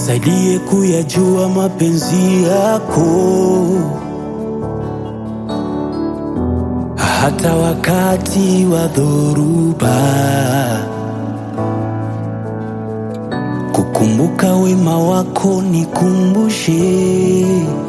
nisaidie kuyajua mapenzi yako, hata wakati wa dhoruba, kukumbuka wema wako nikumbushe,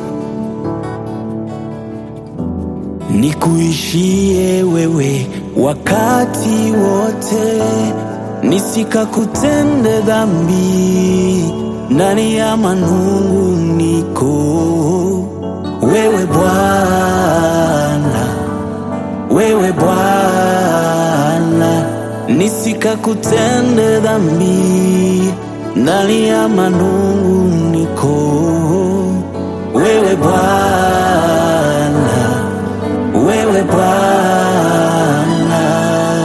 nikuishie wewe wakati wote, nisikakutende dhambi ndani ya manunguniko. Wewe Bwana, wewe Bwana, nisikakutende dhambi ndani ya manunguniko. Wewe Bwana, wewe Bwana.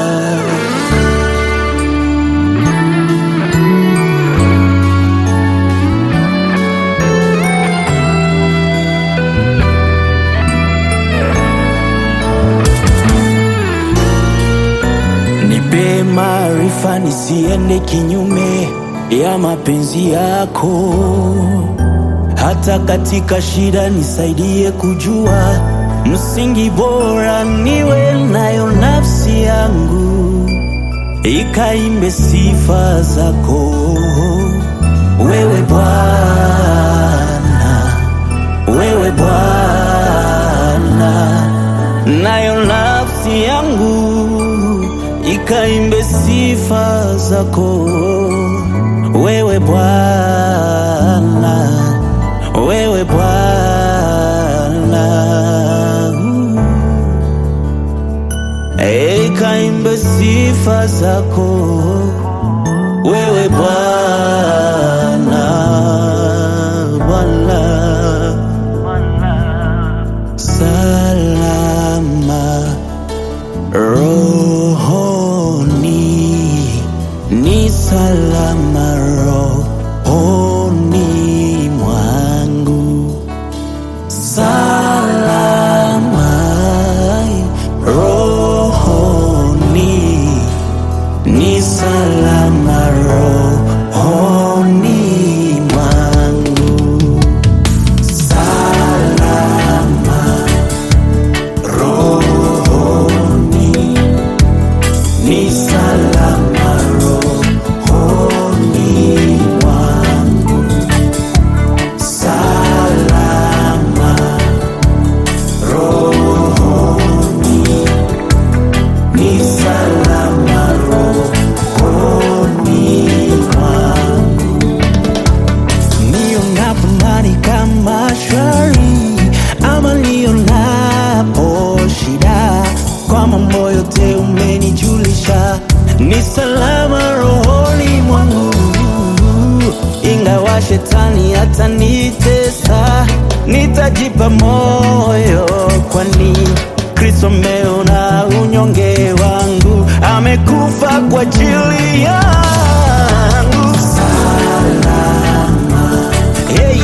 Nipe maarifa nisiende kinyume ya mapenzi yako, hata katika shida nisaidie kujua msingi bora niwe nayo nafsi yangu ikaimbe sifa zako. Wewe Bwana, wewe Bwana, nayo nafsi yangu ikaimbe sifa zako. Wewe Bwana, wewe Bwana, ikaimbe sifa zako. Wewe Bwana, Bwana salama rohoni, ni salama rohoni mwangu, salama rohoni, ni salama rohoni mwangu, salama rohoni, ni salama rohoni mwangu, salama rohoni, ni salama rohoni mwangu. Nionapo ndani kama shwari ama nionapo shida, kwa mambo yote umenijulisha, ni salama rohoni mwangu. Ingawa shetani atanitesa, nitajipa moyo, kwani Kristo ameona unyonge wangu, amekufa kwa ajili yangu. Hey,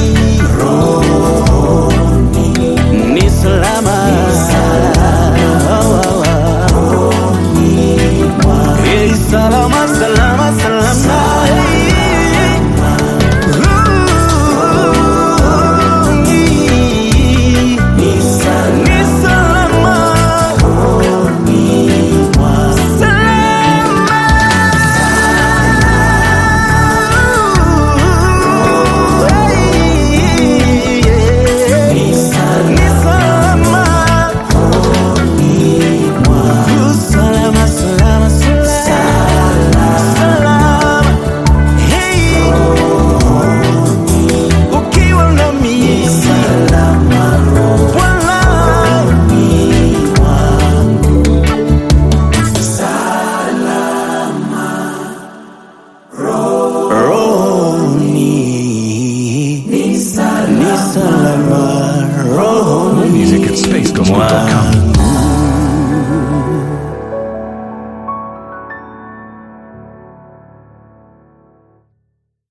ni salama. Hey, salama, salama, salama. Hey. Ni salama. Salama. Ni salama. Salama, salama, salama. Salama. Hey. Ukiwa nami. Bwana. Rohoni. Ni salama rohoni Music at spacegospel.com.